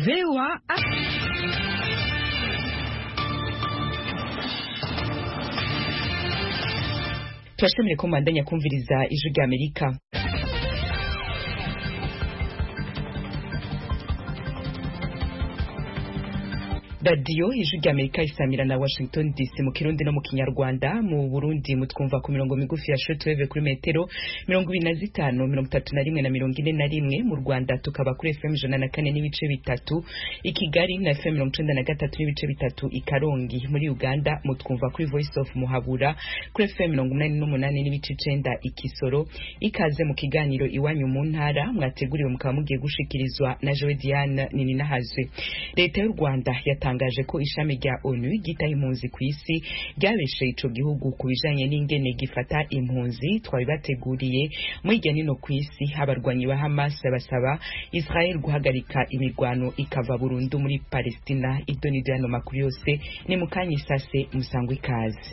VOA turashimire ko mubandanya kumviriza ijwi rya amerika radiyo ijwi rya amerika isamira na washington dc mu kirundi no mu kinyarwanda mu burundi mutwumva ku mirongo migufi ya shortwave kuri metero mirongo ibiri na zitanu mirongo itatu na rimwe na mirongo ine na rimwe mu rwanda tukaba kuri fm ijana na kane n'ibice bitatu i kigali na fm mirongo icenda na gatatu n'ibice bitatu i karongi muri uganda mutwumva kuri voice of muhabura kuri fm mirongo umunani n'umunani n'ibice icenda i kisoro ikaze mu kiganiro iwanyu mu ntara mwateguriwe mukaba mugiye gushikirizwa na jowe diane nininahazwe leta y'u rwanda yatangaje yatangaje ko ishami rya onu ryitaho impunzi ku isi ryabeshe ico gihugu ku bijanye n'ingene gifata impunzi twabibateguriye muri irya nino ku isi abarwanyi ba hamas basaba israel guhagarika imirwano ikava burundu muri palestina ibyo ni yano makuru yose ni mukanya isase musangwa ikaze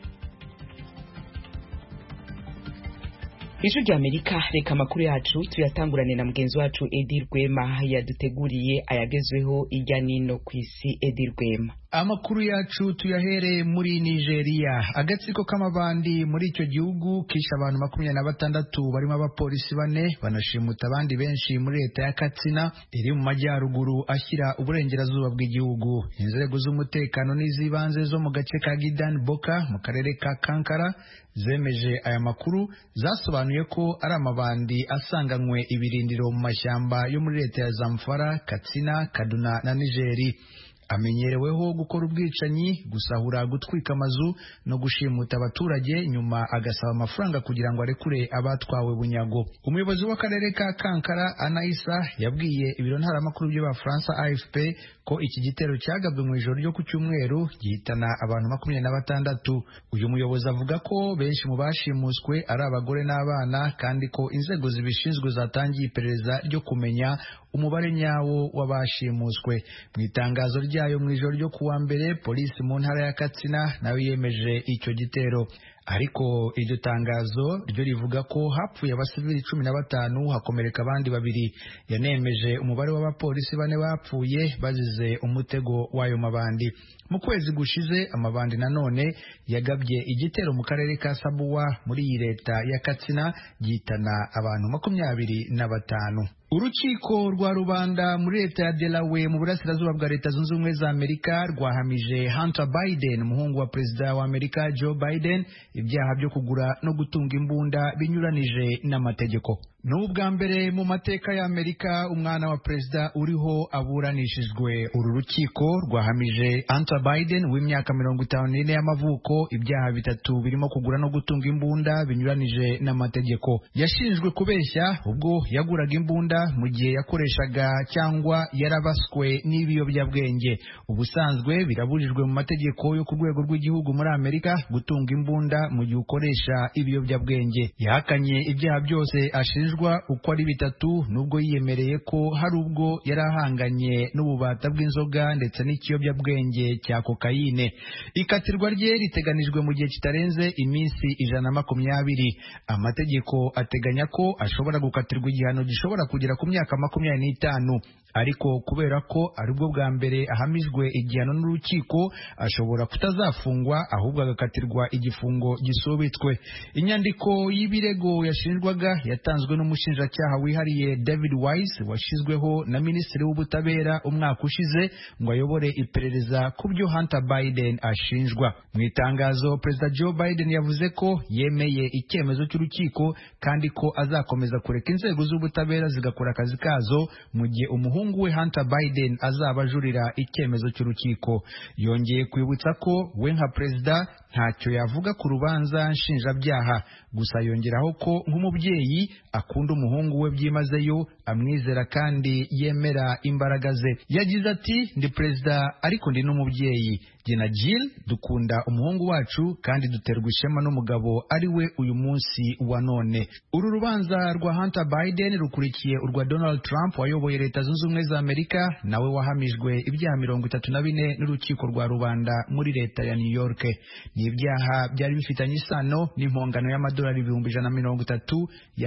ijwi rya amerika reka amakuru yacu tuyatangurane na mugenzi wacu edi rwema yaduteguriye ayagezweho ijya nino ku isi edi rwema amakuru yacu tuyahereye muri nigeria agatsiko k'amabandi muri icyo gihugu kishe abantu makumyabiri na batandatu barimo abapolisi bane banashimuta abandi benshi muri leta ya katsina iri mu majyaruguru ashyira uburengerazuba bw'igihugu inzego z'umutekano n'iz'ibanze zo mu gace ka gidan boka mu karere ka kankara zemeje aya makuru zasobanuye ko ari amabandi asanganywe ibirindiro mu mashyamba yo muri leta ya zamfara katsina kaduna na nigeri amenyereweho gukora ubwicanyi gusahura gutwika amazu no gushimuta abaturage nyuma agasaba amafaranga kugira ngo arekure abatwawe bunyago umuyobozi w'akarere ka kankara anaisa yabwiye ibiro ntaramakuru by'abafaransa afp ko iki gitero cyagabwe mu ijoro ryo ku cyumweru gihitana abantu makumyabiri na batandatu uyu muyobozi avuga ko benshi mu bashimuswe ari abagore n'abana kandi ko inzego zibishinzwe zatangiye iperereza ryo kumenya umubare nyawo w'abashimuswe mu itangazo ryayo mu ijoro ryo kuwa mbere polisi mu ntara ya katsina nayo yemeje icyo gitero ariko iryo tangazo ryo rivuga ko hapfuye abasivili cumi na batanu hakomereka abandi babiri yanemeje umubare w'abapolisi bane bapfuye bazize umutego w'ayo mabandi mu kwezi gushize amabandi nanone yagabye igitero mu karere ka sabuwa muri iyi leta ya katsina gihitana abantu makumyabiri na batanu urukiko rwa rubanda muri leta ya Delaware mu burasirazuba bwa leta zunze ubumwe za amerika rwahamije hunter biden umuhungu wa perezida wa amerika joe biden ibyaha byo kugura no gutunga imbunda binyuranije n'amategeko ni ubwa mbere mu mateka ya amerika umwana wa perezida uriho aburanishijwe uru rukiko rwahamije hunter biden w'imyaka mirongo itanu n'ine y'amavuko ibyaha bitatu birimo kugura no gutunga imbunda binyuranije n'amategeko yashinjwe kubeshya ubwo yaguraga imbunda mu gihe yakoreshaga cyangwa yarabaswe n'ibiyobyabwenge ubusanzwe birabujijwe mu mategeko yo ku rwego rw'igihugu muri amerika gutunga imbunda mu gihe ukoresha ibiyobyabwenge yahakanye ibyaha byose ashinjwa uko ari bitatu nubwo yiyemereye ko hari ubwo yari ahanganye n'ububata bw'inzoga ndetse n'ikiyobyabwenge cya kokayine ikatirwa rye riteganijwe mu gihe kitarenze iminsi ijana na makumyabiri amategeko ateganya ko ashobora gukatirwa igihano gishobora kugera ku myaka makumyabiri n'itanu ariko kubera ko aribwo bwa mbere ahamijwe igihano n'urukiko ashobora kutazafungwa ahubwo agakatirwa igifungo gisubitswe inyandiko y'ibirego yashinjwaga yatanzwe n'umushinjacyaha wihariye david wise washyizweho na minisitiri w'ubutabera umwaka ushize ngo ayobore iperereza ku byo hunter biden ashinjwa mu itangazo perezida joe biden yavuze ko yemeye icyemezo cy'urukiko kandi ko azakomeza kureka inzego z'ubutabera zigakora akazi kazo mu gihe umuhungu we hunter biden azaba ajurira icyemezo cy'urukiko yongeye kwibutsa ko we nka perezida ntacyo yavuga ku rubanza nshinjabyaha gusa yongeraho ko nk'umubyeyi akunda umuhungu we byimazeyo amwizera kandi yemera imbaraga ze yagize ati ndi perezida ariko ndi n'umubyeyi jye na Jill dukunda umuhungu wacu kandi duterwa ishema n'umugabo ari we uyu munsi wa none uru rubanza rwa Hunter Biden rukurikiye urwa Donald Trump wayoboye leta zunze ubumwe za Amerika nawe wahamijwe ibyaha mirongo itatu na bine n'urukiko rwa rubanda muri leta ya New York ni ibyaha byari bifitanye isano n'impongano y'amadolari ibihumbi ijana na mirongo itatu yahawe Stormy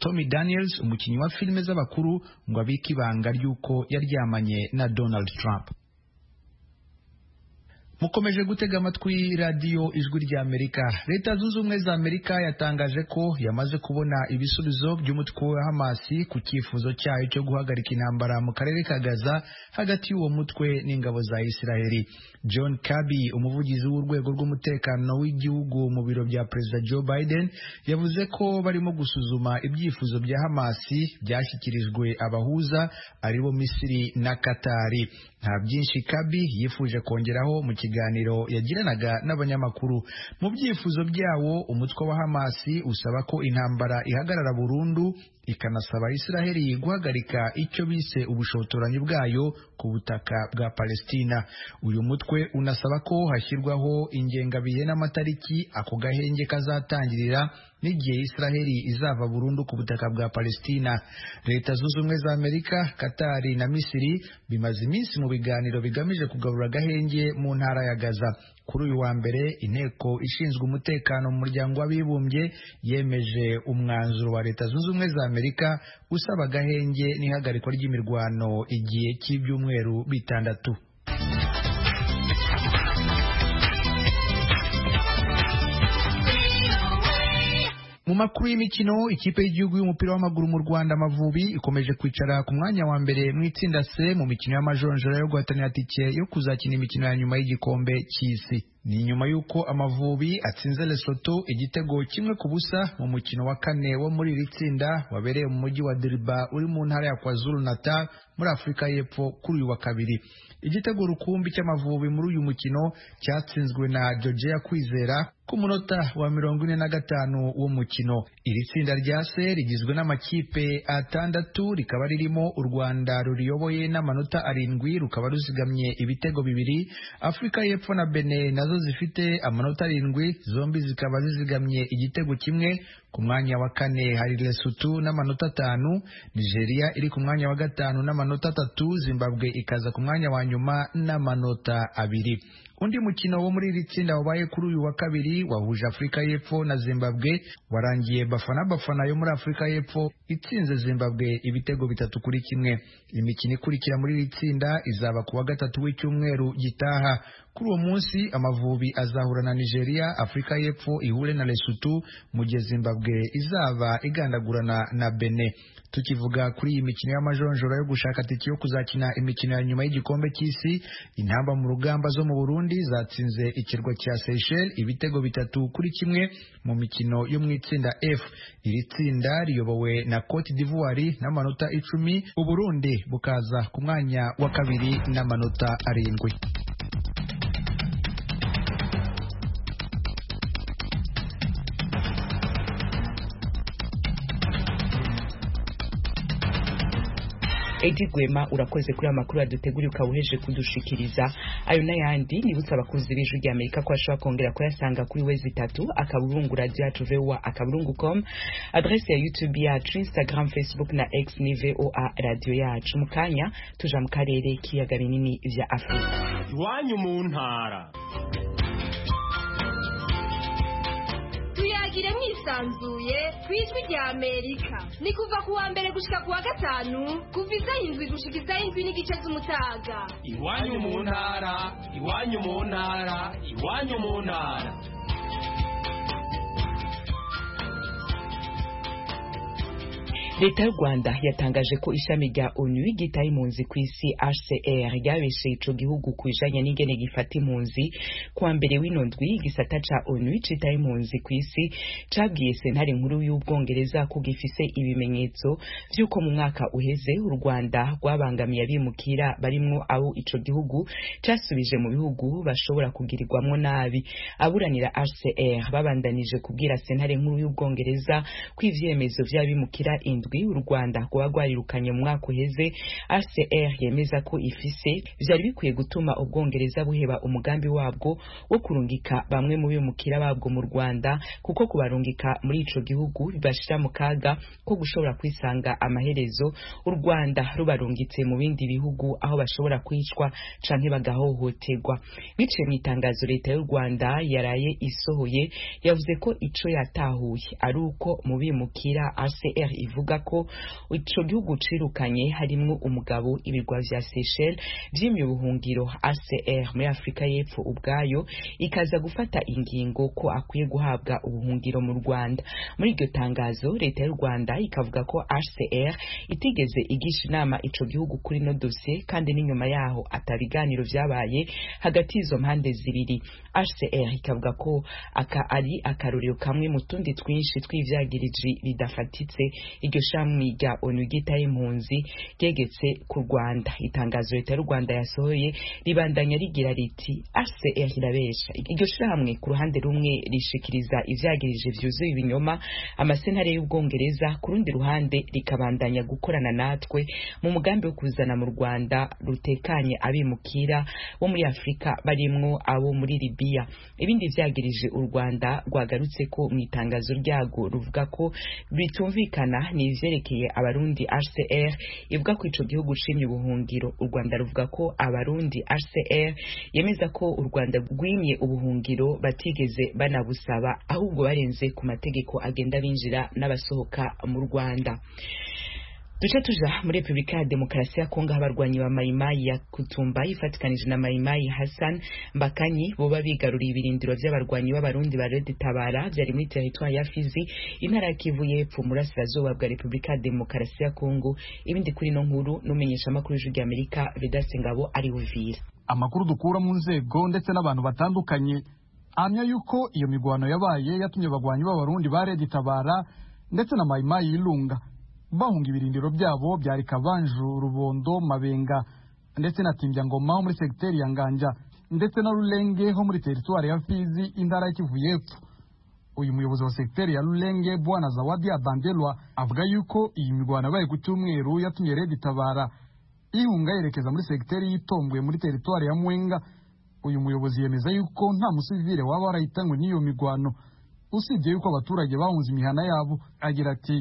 Stormy Daniels umukinnyi wa filime z'abakuru ngo abike ibanga ry'uko yaryamanye na Donald Trump mukomeje gutega amatwi radiyo ijwi rya amerika leta zunze ubumwe za amerika yatangaje ko yamaze kubona ibisubizo by'umutwe wa hamasi ku cyifuzo cyayo cyo guhagarika intambara mu karere ka gaza hagati y'uwo mutwe n'ingabo za isiraheli john kirby umuvugizi w'urwego rw'umutekano w'igihugu mu biro bya perezida joe biden yavuze ko barimo gusuzuma ibyifuzo bya hamasi byashyikirijwe abahuza aribo misiri na katari nta byinshi kabi yifuje kongeraho mu kiganiro yagiranaga n'abanyamakuru mu byifuzo byawo umutwe wa hamasi usaba ko intambara ihagarara burundu ikanasaba Israheli guhagarika icyo bise ubushotoranyi bwayo ku butaka bwa Palestina. Uyu mutwe unasaba ko hashyirwaho ingengabihe n'amatariki ako gahenge kazatangirira n'igihe Israheli izava burundu ku butaka bwa Palestina. Leta zunze ubumwe za Amerika, Katari na Misiri bimaze iminsi mu biganiro bigamije kugarura agahenge mu ntara ya Gaza. Kuri uyu wa mbere inteko ishinzwe umutekano mu muryango w'abibumbye yemeje umwanzuro wa Leta zunze ubumwe za Amerika usaba agahenge n'ihagarikwa ry'imirwano igihe cy'ibyumweru bitandatu. mu makuru y'imikino ikipe y'igihugu y'umupira w'amaguru mu Rwanda Amavubi ikomeje kwicara ku mwanya wa mbere mu itsinda C mu mikino y'amajonjora yo guhatanira tike yo kuzakina imikino ya nyuma y'igikombe cy'isi ni nyuma y'uko Amavubi atsinze Lesotho igitego kimwe ku busa mu mukino wa kane wo muri iri tsinda wabereye mu mujyi wa Diriba uri mu ntara ya KwaZulu Natal muri Afurika y'Epfo kuri uyu wa kabiri igitego rukumbi cy'Amavubi muri uyu mukino cyatsinzwe na Georgia Kwizera ku munota wa mirongo ine na gatanu w'umukino iri tsinda rya se rigizwe n'amakipe atandatu rikaba ririmo u Rwanda ruriyoboye n'amanota arindwi rukaba ruzigamye ibitego bibiri Afurika y'Epfo na Benin nazo zifite amanota arindwi zombi zikaba zizigamye igitego kimwe ku mwanya wa kane hari Lesotho n'amanota atanu Nigeria iri ku mwanya wa gatanu n'amanota atatu Zimbabwe ikaza ku mwanya wa nyuma n'amanota abiri undi mukino wo muri iri tsinda wabaye kuri uyu wa kabiri wahuje Afurika y'Epfo na Zimbabwe warangiye Bafana Bafana yo muri Afurika y'Epfo itsinze Zimbabwe ibitego bitatu kuri kimwe imikino ikurikira muri iri tsinda izaba ku wa gatatu w'icyumweru gitaha kuri uwo munsi Amavubi azahura na Nigeria Afurika y'Epfo ihure na Lesotho mu gihe Zimbabwe izaba igandagurana na Benin tukivuga kuri iyi mikino y'amajonjora yo gushaka tike yo kuzakina imikino ya nyuma y'igikombe cy'isi intamba mu rugamba zo mu Burundi zatsinze ikirwa cya Seychelles ibitego bitatu kuri kimwe mu mikino yo mu itsinda F iri tsinda riyobowe na Cote d'Ivoire n'amanota icumi Uburundi bukaza ku mwanya wa kabiri n'amanota arindwi Edi Gwema urakoze kuri amakuru yaduteguriye ukaba uheje kudushikiriza ayo n'ayandi nibutsa abakunzi b'ijwi rya Amerika ko bashobora kongera kuyasanga kuri wezi itatu akaburungu radio yacu voa akaburungu com adresse ya youtube yacu instagram facebook na x ni voa radio yacu mu kanya tuja mu karere k'ibiyaga binini vya afurika iwanyu mu ntara tuyagire mwisanzuye ku ijwi rya amerika ni kuva ku wa mbere gushika ku wa gatanu kuva isaha indwi gushika isaha indwi n'igice z'umutaga iwanyu mu ntara iwanyu mu ntara iwanyu mu ntara leta y'u rwanda yatangaje ko ishami rya onu ryitaye impunzi ku isi hcr ryabesheye ico gihugu ku bijanye n'ingene gifata impunzi kuwa mbere w'ino ndwi igisata ca onu citaye impunzi ku isi cabwiye sentare nkuru y'ubwongereza ko gifise ibimenyetso vy'uko mu mwaka uheze u rwanda rwabangamiye abimukira barimwo abo ico gihugu casubije mu bihugu bashobora kugirirwamwo nabi aburanira hcr babandanije kubwira sentare nkuru y'ubwongereza ko ivyemezo vy'abimukira indwi indwi u rwanda rwaba rwarirukanye mu mwaka uheze hcr yemeza ko ifise vyari bikwiye gutuma ubwongereza buheba umugambi wabwo wo kurungika bamwe mu bimukira babwo mu rwanda kuko kubarungika muri ico gihugu bibashira mu kaga ko gushobora kwisanga amaherezo u rwanda rubarungitse mu bindi bihugu aho bashobora kwicwa canke bagahohoterwa biciye mu itangazo leta y'u rwanda yaraye isohoye yavuze ko ico yatahuye ari uko mu bimukira hcr ivuga ko ico gihugu cirukanye harimwo umugabo ibirwa vya seychelles vyimye ubuhungiro hcr muri afurika y'epfo ubwayo ikaza gufata ingingo ko akwiye guhabwa ubuhungiro mu rwanda muri iryo tangazo leta y'u rwanda ikavuga ko hcr itigeze igisha inama ico gihugu kuri no dosiye kandi n'inyuma yaho atabiganiro vyabaye hagati y'izo mpande zibiri hcr ikavuga ko aka ari akarorero kamwe mu tundi twinshi tw'ivyagiriji bidafatitse iryo shami rya onu ryitaye impunzi ryegetse ku rwanda itangazo leta y'u rwanda yasohoye ribandanya rigira riti hcr irabesha iryo shirahamwe ku ruhande rumwe rishikiriza ivyagirije vyuzuye ibinyoma amasentare y'ubwongereza ku rundi ruhande rikabandanya gukorana natwe mu mugambi wo kuzana mu rwanda rutekanye abimukira bo muri afurika barimwo abo muri libiya ibindi vyagirije u rwanda rwagarutse ko mu itangazo ryago ruvuga ko bitumvikana ni ivyerekeye abarundi hcr ivuga ko ico gihugu cimye ubuhungiro u rwanda ruvuga ko abarundi hcr yemeza ko u rwanda rwimye ubuhungiro batigeze banabusaba ahubwo barenze ku mategeko agenda binjira n'abasohoka mu rwanda duce tuja muri repubulika ya demokarasi ya kongo aho abarwanyi ba mayimayi ya kutumba ifatikanije na mayimayi hassan mbakanyi boba bigaruriye ibirindiro vy'abarwanyi b'abarundi ba redi tabara vyari muri teritwari ya fizi intara ya kivu y'epfo mu burasirazuba bwa repubulika ya demokarasi ya kongo ibindi kuri ino nkuru n'umenyesha amakuru y'ijwi ry'amerika vedaste ngabo ari buvira amakuru dukura mu nzego ndetse n'abantu batandukanye ahamya yuko iyo migwano yabaye yatumye abagwanyi b'abarundi ba redi tabara ndetse na mayimayi y'ilunga bahunga ibirindiro byabo byari kabanju rubondo mabenga ndetse na timbya-ngoma ho muri segiteri ya nganja ndetse na rulenge ho muri teritwari ya fizi intara y'ikivu y'epfo uyu muyobozi wa segiteri ya rulenge bwana zawadi abandelwa avuga yuko iyi mirwano yabaye ku cyumweru yatumye redi tabara ihunga yerekeza muri segiteri y'itombwe muri teritwari ya mwenga uyu muyobozi yemeza yuko nta musivile waba warahitanywe n'iyo mirwano usibye yuko abaturage bahunze imihana yabo agira ati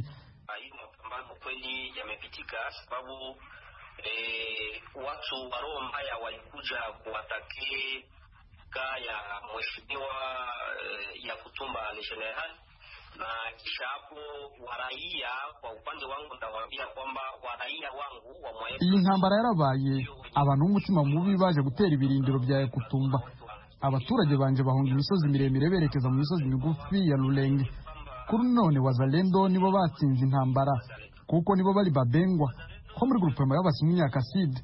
sababu e, watu wa roho mbaya walikuja kuwatake kaa ya mheshimiwa e, ya kutumba le general na kisha hapo waraia kwa upande wangu ndawaambia kwamba waraia wangu wa mwae iyi ntambara yarabaye abantu b'umutima mubi baje gutera ibirindiro bya Yakutumba abaturage banje bahunga imisozi miremire berekeza mu misozi migufi ya Rulenge kuri none wazalendo nibo batsinze intambara kuko nibo bari babengwa ko muri grupema y'abasimu nyakaside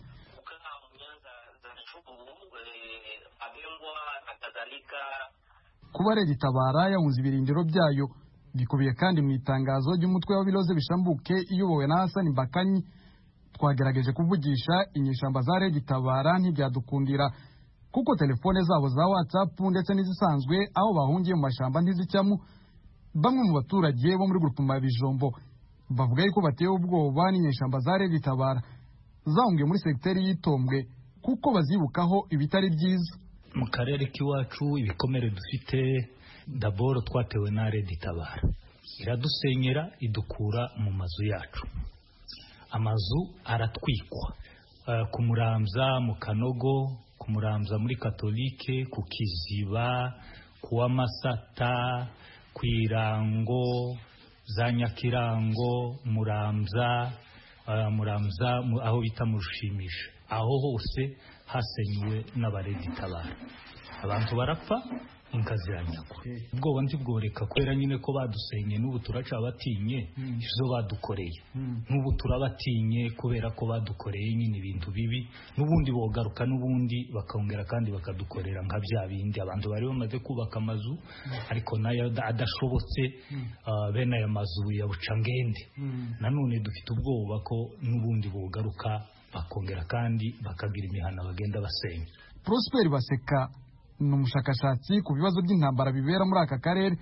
kuba rero itabara yahunze ibirindiro byayo bikubiye kandi mu itangazo ry'umutwe w'abiroze bishambuke iyobowe na Hassan Mbakanyi twagerageje kuvugisha inyeshamba za rege itabara ntibyadukundira kuko telefone zabo za WhatsApp ndetse n'izisanzwe aho bahungiye mu mashamba ntizicyamu bamwe mu baturage bo muri grupema ya Bijombo bavuga yuko batewe ubwoba n'inyeshamba za rege itabara zahungiye muri segiteri y'itombwe kuko bazibukaho ibitari byiza mu karere k'iwacu ibikomere dufite daboro twatewe na redi tabara iradusenyera idukura mu mazu yacu amazu aratwikwa uh, ku muramza mu kanogo ku muramza muri katolike ku kiziba ku w'amasata ku irango za nyakirango muramza uh, muramza mu, aho bita mu rushimisha aho hose hasenywe n'abaredi tabara abantu barapfa inka ziranyagwa ubwoba ntibworeka kubera nyine ko badusenye n'ubu turaca batinye izo badukoreye n'ubu turabatinye kubera ko badukoreye nyine ibintu bibi n'ubundi bogaruka n'ubundi bakongera kandi bakadukorera nka bya bindi abantu bari bamaze kubaka amazu ariko nayo adashobotse bene aya mazu ya bucangende nanone dufite ubwoba ko n'ubundi bogaruka bakongera kandi bakagira imihana bagenda basenya Prosper Baseka ni umushakashatsi ku bibazo by'intambara bibera muri aka karere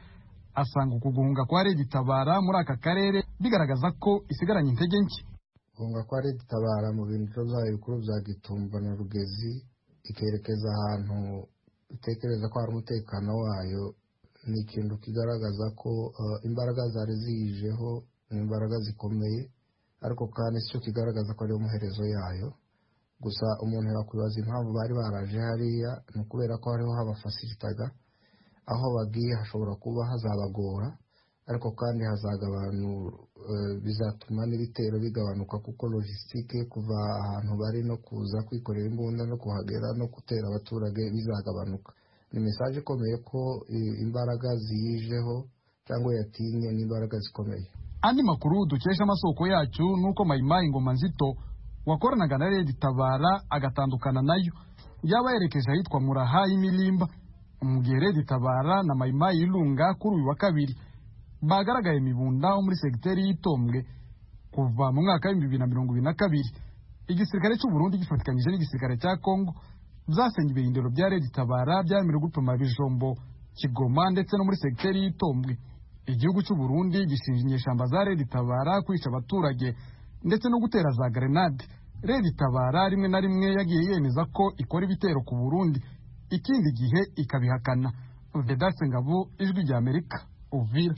asanga uku guhunga kwa Red Tabara muri aka karere bigaragaza ko isigaranye intege nke guhunga kwa Red Tabara mu bintu byayo bikuru bya Gitumba na Rugezi ikerekeza ahantu itekereza ko hari umutekano wayo ni ikintu kigaragaza ko uh, imbaraga zari ziyijeho ni imbaraga zikomeye ariko kandi si cyo kigaragaza ko ariyo muherezo yayo gusa umuntu yakwibaza impamvu bari baraje hariya ni ukubera ko hariho habafasiritaga aho bagiye hashobora kuba hazabagora ariko kandi hazagabanu bizatuma n'ibitero bigabanuka kuko logisitike kuva ahantu bari no kuza kwikorera imbunda no kuhagera no gutera abaturage bizagabanuka ni mesaje ikomeye ko imbaraga ziyijeho cyangwa yatinye n'imbaraga zikomeye andi makuru dukesha amasoko yacu ni uko mayimayi ngoma nzito wakoranaga na redi tabara agatandukana nayo yaba yerekeje ahitwa muraha y'imilimba mu gihe redi tabara na mayimayi y'irunga kuri uyu wa kabiri bagaragaye imibunda wo muri segiteri y'itombwe kuva mu mwaka w'ibihumbi bibiri na mirongo ibiri na kabiri igisirikare cy'u Burundi gifatikanyije n'igisirikare cya Kongo byasenye ibirindiro bya redi tabara byaremerewe gupima bijombo kigoma ndetse no muri segiteri y'itombwe igihugu cy'u Burundi gishinja inyeshyamba za redi tabara kwica abaturage ndetse no gutera za grenade redi tabara rimwe na rimwe yagiye yemeza ko ikora ibitero ku Burundi ikindi gihe ikabihakana Vedaste Ngabo ijwi rya Amerika Uvira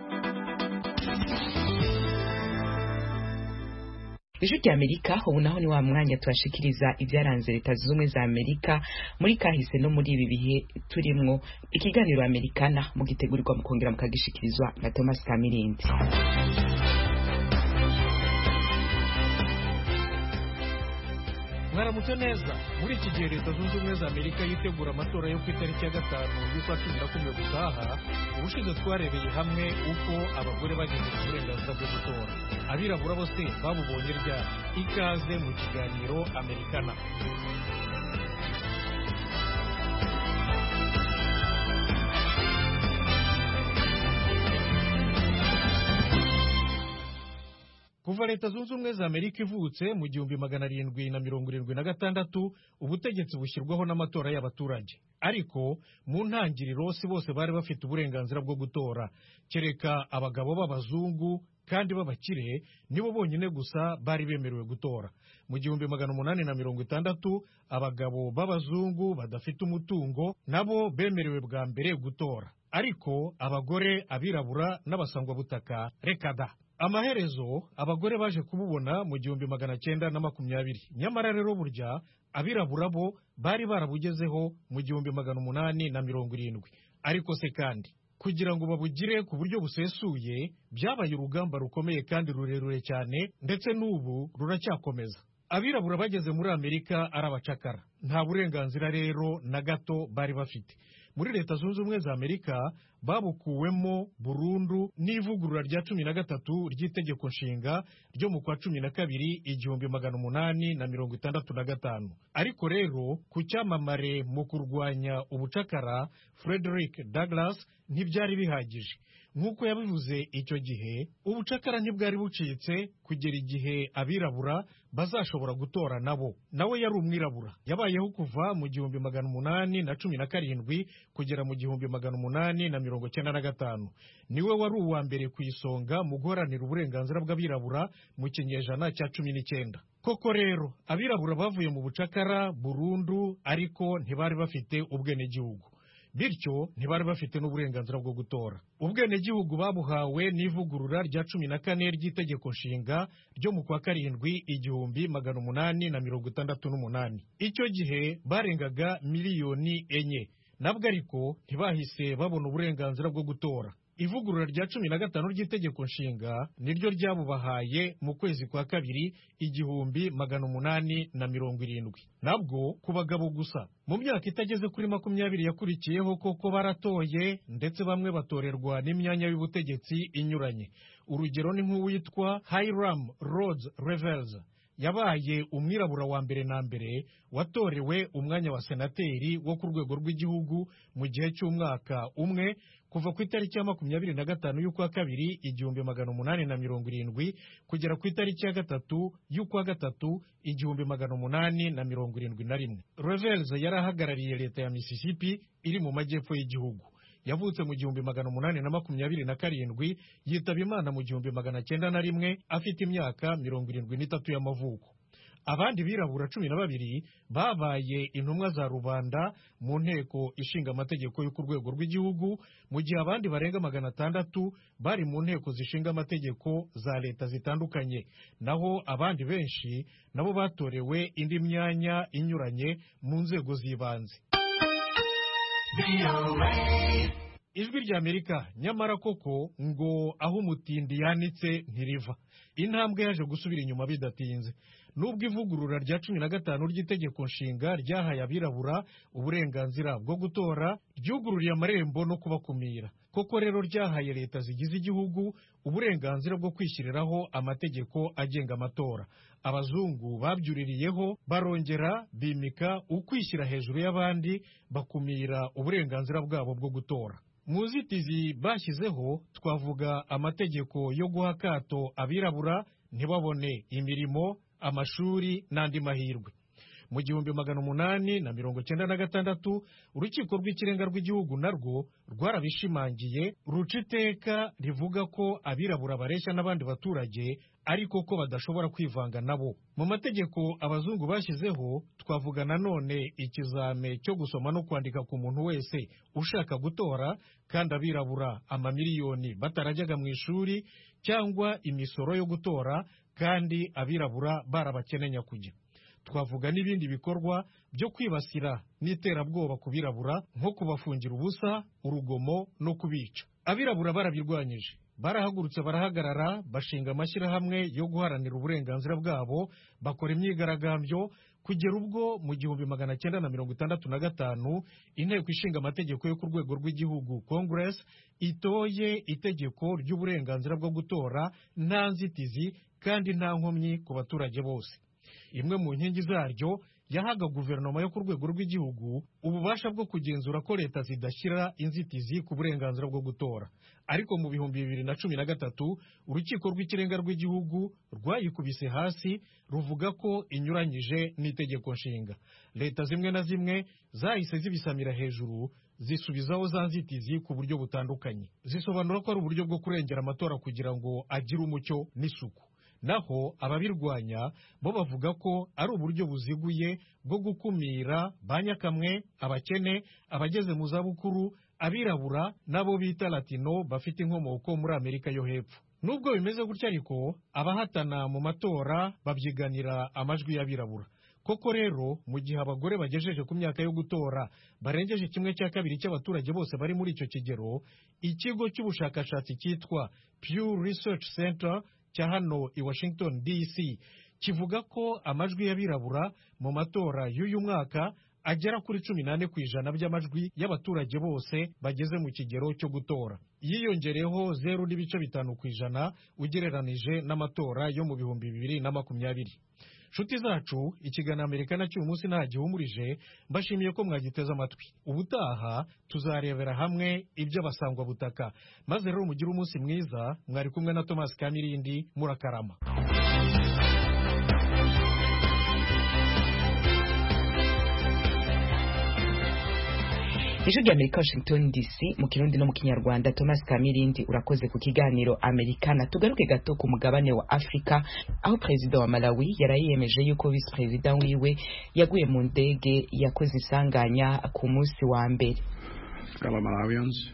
ijwi rya amerika ubu naho ni wa mwanya tubashikiriza ibyaranze leta zunze ubumwe za amerika muri kahise no muri ibi bihe turimwo ikiganiro amerikana mugitegurirwa mukongera mukagishikirizwa na thomas kamirindi mwaramutse neza muri iki gihe leta zunze ubumwe za amerika yitegura amatora yo ku itariki ya gatanu y'ukwa cumi na kumwe gutaha ubushize twarebeye hamwe uko abagore bageze ku burenganzira bwo gutora abirabura bose babubonye ryari ikaze mu kiganiro amerikana kuva leta zunze ubumwe za amerika ivutse mu gihumbi magana arindwi na mirongo irindwi na gatandatu ubutegetsi bushyirwaho n'amatora y'abaturage ariko mu ntangiriro si bose bari bafite uburenganzira bwo gutora kereka abagabo b'abazungu kandi b'abakire nibo bonyine gusa bari bemerewe gutora mu gihumbi magana umunani na mirongo itandatu abagabo b'abazungu badafite umutungo nabo bemerewe bwa mbere gutora ariko abagore abirabura n'abasangwabutaka reka da amaherezo abagore baje kububona mu gihumbi magana cyenda na makumyabiri nyamara rero burya abirabura bo bari barabugezeho mu gihumbi magana umunani na mirongo irindwi ariko se kandi kugira ngo babugire ku buryo busesuye byabaye urugamba rukomeye kandi rurerure cyane ndetse n'ubu ruracyakomeza abirabura bageze muri amerika ari abacakara nta burenganzira rero na gato bari bafite muri leta zunze ubumwe za amerika babukuwemo burundu n'ivugurura rya cumi na gatatu ry'itegeko nshinga ryo mu kwa cumi na kabiri igihumbi magana umunani na mirongo itandatu na gatanu ariko rero ku cyamamare mu kurwanya ubucakara frederick douglas ntibyari bihagije nk'uko yabivuze icyo gihe ubucakara ntibwari bucitse kugera igihe abirabura bazashobora gutora nabo nawe yari umwirabura yabayeho kuva mu gihumbi magana umunani na cumi na karindwi kugera mu gihumbi magana umunani na mirongo cyenda na gatanu niwe wari uwa mbere ku isonga mu guharanira uburenganzira bw'abirabura mu kinyejana cya cumi n'icyenda koko rero abirabura bavuye mu bucakara burundu ariko ntibari bafite ubwenegihugu bityo ntibari bafite n'uburenganzira bwo gutora ubwenegihugu babuhawe n'ivugurura rya cumi na kane ry'itegeko nshinga ryo mu kwa karindwi igihumbi magana umunani na mirongo itandatu n'umunani icyo gihe barengaga miliyoni enye nabwo ariko ntibahise babona uburenganzira bwo gutora ivugurura rya cumi na gatanu ry'itegeko nshinga niryo ryabubahaye mu kwezi kwa kabiri igihumbi magana umunani na mirongo irindwi nabwo ku bagabo gusa mu myaka itageze kuri makumyabiri yakurikiyeho koko baratoye ndetse bamwe batorerwa n'imyanya y'ubutegetsi inyuranye urugero ni nk'uwitwa Hiram Rhodes Revels yabaye umwirabura wa mbere na mbere watorewe umwanya wa senateri wo ku rwego rw'igihugu mu gihe cy'umwaka umwe kuva ku itariki ya makumyabiri na gatanu y'ukwa kabiri igihumbi magana umunani na mirongo irindwi kugera ku itariki ya gatatu y'ukwa gatatu igihumbi magana umunani na mirongo irindwi na rimwe Revels yari ahagarariye leta ya Mississippi iri mu majyepfo y'igihugu yavutse mu gihumbi magana umunani na makumyabiri na karindwi yitaba imana mu gihumbi magana cyenda na rimwe afite imyaka mirongo irindwi n'itatu y'amavuko abandi birabura cumi na babiri babaye intumwa za rubanda mu nteko ishinga amategeko yo ku rwego rw'igihugu mu gihe abandi barenga magana atandatu bari mu nteko zishinga amategeko za leta zitandukanye naho abandi benshi nabo batorewe indi myanya inyuranye mu nzego z'ibanze ijwi ry'amerika nyamara koko ngo aho umutindi yanitse ntiriva intambwe yaje gusubira inyuma bidatinze nubwo ivugurura rya cumi na gatanu ry'itegeko nshinga ryahaye abirabura uburenganzira bwo gutora ryugururiye amarembo no kubakumira koko rero ryahaye leta zigize igihugu uburenganzira bwo kwishyiriraho amategeko agenga amatora abazungu babyuririyeho barongera bimika ukwishyira hejuru y'abandi bakumira uburenganzira bwabo bwo gutora mu nzitizi bashyizeho twavuga amategeko yo guha akato abirabura ntibabone imirimo amashuri n'andi mahirwe mu gihumbi magana umunani na mirongo cyenda na gatandatu urukiko rw'ikirenga rw'igihugu narwo rwarabishimangiye ruca iteka rivuga ko abirabura bareshya n'abandi baturage ariko ko badashobora kwivanga nabo mu mategeko abazungu bashyizeho twavuga nanone ikizame cyo gusoma no kwandika ku muntu wese ushaka gutora kandi abirabura amamiliyoni batarajyaga mu ishuri cyangwa imisoro yo gutora kandi abirabura barabakenenya kujya twavuga n'ibindi bikorwa byo kwibasira n'iterabwoba ku birabura nko kubafungira ubusa urugomo no kubica abirabura barabirwanyije barahagurutse barahagarara bashinga amashyirahamwe yo guharanira uburenganzira bwabo bakora imyigaragambyo kugera ubwo mu gihumbi magana cyenda na mirongo itandatu na gatanu inteko ishinga amategeko yo ku rwego rw'igihugu congress itoye itegeko ry'uburenganzira bwo gutora nta nzitizi kandi nta nkomyi ku baturage bose imwe mu nkingi zaryo yahaga guverinoma yo ku rwego rw'igihugu ububasha bwo kugenzura ko leta zidashyira inzitizi ku burenganzira bwo gutora ariko mu bihumbi bibiri na cumi na gatatu urukiko rw'ikirenga rw'igihugu rwayikubise hasi ruvuga ko inyuranyije n'itegeko nshinga leta zimwe na zimwe zahise zibisamira hejuru zisubizaho za nzitizi ku buryo butandukanye zisobanura ko ari uburyo bwo kurengera amatora kugira ngo agire umucyo n'isuku naho ababirwanya bo bavuga ko ari uburyo buziguye bwo gukumira ba nyakamwe abakene abageze mu zabukuru abirabura n'abo bita latino bafite inkomoko muri amerika yo hepfo nubwo bimeze gutya ariko abahatana mu matora babyiganira amajwi y'abirabura koko rero mu gihe abagore bagejeje ku myaka yo gutora barengeje kimwe cya kabiri cy'abaturage bose bari muri icyo kigero ikigo cy'ubushakashatsi cyitwa Pew Research Center cya hano i Washington DC kivuga ko amajwi y'abirabura mu matora y'uyu mwaka agera kuri cumi n'ane ku ijana by'amajwi y'abaturage bose bageze mu kigero cyo gutora yiyongereho zeru n'ibice bitanu ku ijana ugereranije n'amatora yo mu bihumbi bibiri na makumyabiri nshuti zacu ikiganiro amerika nacyo uyu munsi nta gihumurije mbashimiye ko mwagiteze amatwi ubutaha tuzarebera hamwe iby'abasangwa butaka maze rero mugire umunsi mwiza mwari kumwe na thomas kamirindi murakarama ijwi rya amerika washington dc mu kirundi no mu kinyarwanda thomas kamirindi urakoze ku kiganiro amerikana tugaruke gato ku mugabane wa afurika aho perezida wa malawi yarayiyemeje yuko visi perezida wiwe yaguye mu ndege yakoze isanganya ku munsi wa mbere fellow Malawians.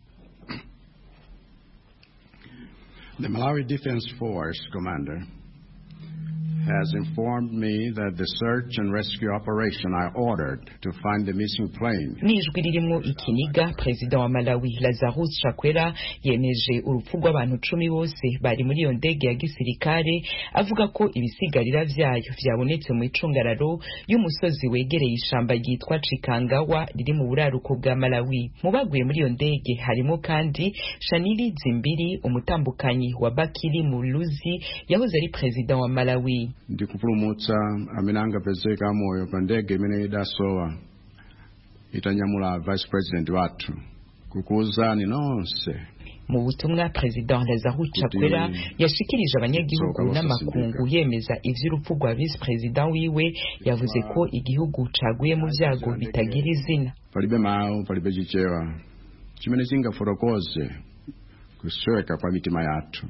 The Malawi Defense Force commander has informed me that the search and rescue operation I ordered to find the missing plane n'ijwi ririmo ikiniga perezida wa malawi lazarus chakwera yemeje urupfu rw'abantu cumi bose bari muri iyo ndege ya gisirikare avuga ko ibisigarira vyayo vyabonetse mu icungararo y'umusozi wegereye ishamba ryitwa cikangawa riri mu buraruko bwa malawi mu baguye muri iyo ndege harimo kandi shanili zimbiri umutambukanyi wa bakiri muluzi yahoze ari perezida wa malawi ndikupulumutsa amene angapezeka amoyo pa ndege imene idasowa itanyamula vice president wathu kukuwuzani nonse mu butumwa perezida lazarus chakwera yashikirije abanyagihugu n'amakungu yemeza ivy'urupfu rwa visi perezida wiwe yavuze ko igihugu caguye mu vyago bitagira izina palibe mawu palibe chichewa chimene chingafotokoze kusweka kwa mitima yathu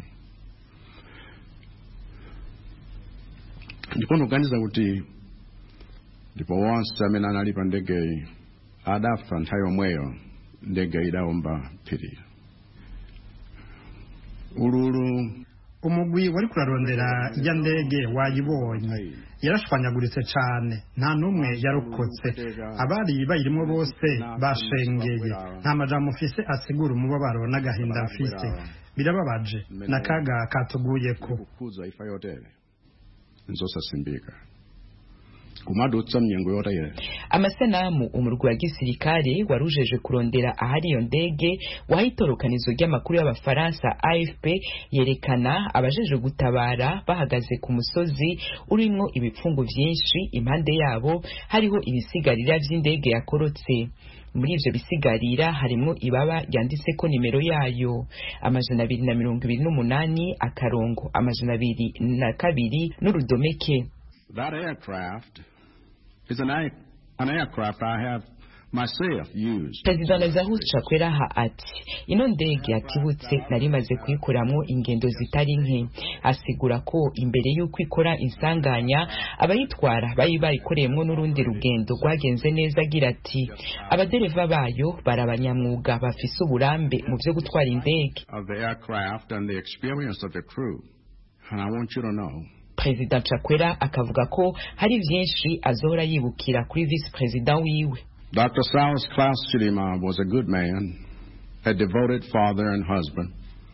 ndipo ndikuganiza kuti ndipo wonse amene anali pa ndegeyi adafa nthawi yomweyo ndege idawomba phiri ululu umugwi wari kurarondera ijya ndege wayibonye yarashwanyaguritse cyane nta n'umwe yarokotse abari bayirimo bose bashengeye nta majambo mfise asigura umubabaro n'agahinda mfise birababaje n'akaga katuguyeko kuzwa ifa yotere nzosasimbika kumadutsa mnyengo yotere amasanamu umurwi wa gisirikare warujeje kurondera ahari iyo ndege waha itorokanizo ry'amakuru y'abafaransa afp yerekana abajeje gutabara bahagaze ku musozi urimwo ibipfungu vyinshi impande yabo hariho ibisigarira vy'indege yakorotse muri ivyo bisigarira harimwo ibaba ryanditseko nimero yayo amajana abiri na mirongo ibiri n'umunani akarongo amajana abiri na kabiri n'urudomeke That aircraft is an, air, an aircraft I have myself used. perezida lazarus chakweraha ati ino ndege yatibutse nari maze kuyikoramwo ingendo zitari nke asigura ko imbere y'uko ikora insanganya abayitwara bari bayikoreyemwo n'urundi rugendo rwagenze neza agira ati abadereva bayo bari abanyamwuga bafise uburambe mu vyo gutwara indege Of the aircraft and the experience of the crew. And I want you to know perezida chakwera akavuga ko hari vyinshi azohora yibukira kuri visi perezida wiwe Dr. Saus Klaus Chilima was a good man, a devoted father and husband,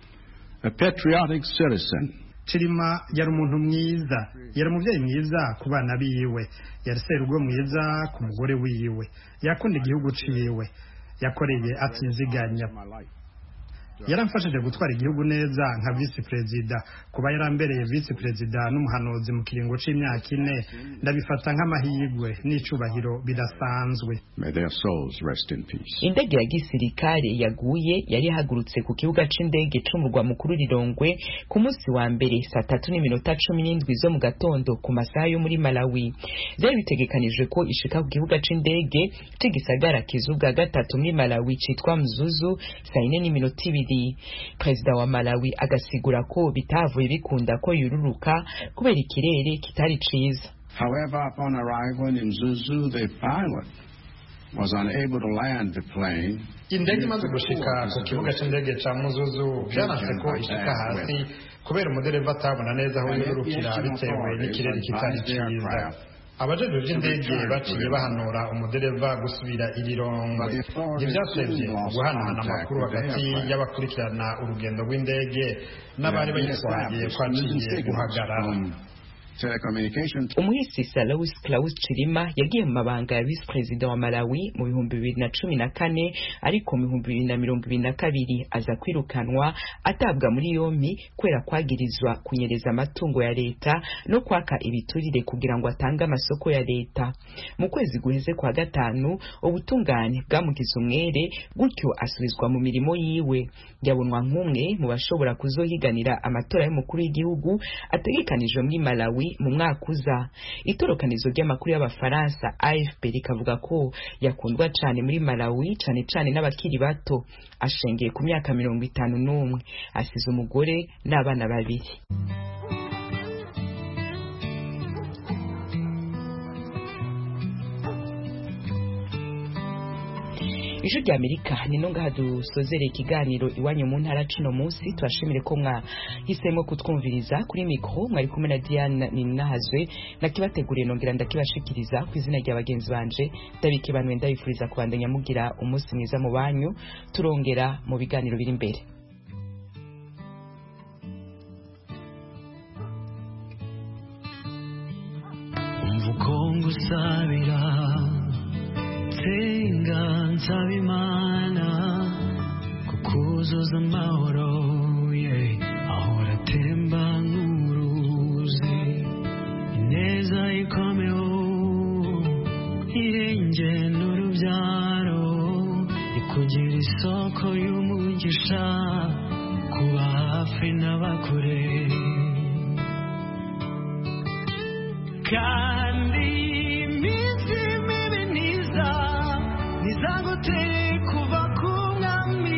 a patriotic citizen. Chilima yari umuntu mwiza yari umubyeyi mwiza ku bana biwe yari serugo mwiza ku mugore wiwe yakunda igihugu ciwe yakoreye atiziganya yaramfashije gutwara igihugu neza nka visi perezida kuba yarambereye visi perezida n'umuhanuzi mu kiringo c'imyaka ine ndabifata nk'amahirwe n'icubahiro bidasanzwe May their souls rest in peace. indege ya gisirikare yaguye yari ihagurutse ku kibuga c'indege c'umurwa mukuru rirongwe ku munsi wa mbere saa tatu n'iminota cumi n'indwi zo mu gatondo ku masaha yo muri malawi vyari bitegekanijwe ko ishika ku kibuga c'indege c'igisagara kizu bwa gatatu muri malawi citwa mzuzu saa ine n'iminota ibiri perezida wa malawi agasigura ko bitavuye bikunda ko yururuka kubera ikirere kitari ciza However, upon arrival in Zuzu, the pilot was unable to land the plane. indege imaze gushika ku kibuga c'indege ca muzuzu vyanase ko ishika hasi kubera umudereva atabona neza aho yururukira bitewe n'ikirere kitari ciza abajejwe vy'indege baciye bahanura umudereva gusubira irirongo ntivyatevye guhanahana amakuru hagati y'abakurikirana urugendo rw'indege n'abari bayitwaye kwaciye guhagarara umuhisi salawus claus chilima yagiye mu mabanga ya visi perezida wa malawi mu bihumbi bibiri na cumi na kane ariko mu bihumbi bibiri na mirongo ibiri na kabiri aza kwirukanwa atabwa muri yompi kubera kwagirizwa kunyereza amatungo ya leta no kwaka ibiturire kugira ngo atange amasoko ya leta mu kwezi guheze kwa gatanu ubutungane bwamugize umwere gutyo asubizwa mu mirimo yiwe yabonwa nk'umwe mu bashobora kuzohiganira amatora y'umukuru w'igihugu ategekanijwe muri malawi mu mwaka uza itorokanizo ry'amakuru y'abafaransa afp rikavuga ko yakundwa cane muri malawi cane cane n'abakiri bato ashengeye ku myaka mirongo itanu n'umwe asize umugore n'abana babiri ijwi rya amerika nino ngaha dusozereye ikiganiro iwanyu mu ntara cuno munsi tubashimire ko mwahisemo kutwumviriza kuri mikoro mwari kumwe na diane ninahazwe nakibateguriye nongera ndakibashikiriza ku izina rya bagenzi banje ndabikibanwe ndabifuriza kubandanya mugira umunsi mwiza mu banyu turongera mu biganiro biri imbere umva uko ngusabira nsenga nsaba imana kukuzuza amahoro ye ahora atemba nk'uruzi ineza ikomeho irenge n'urubyaro ikugira isoko y'umugisha kuba hafi n'abakure kandi iminsi mibi niza nizaguteye kuva ku mwami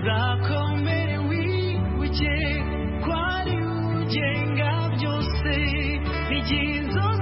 uzakomere wibuke ko ari ugenga byose n'igihe inzozi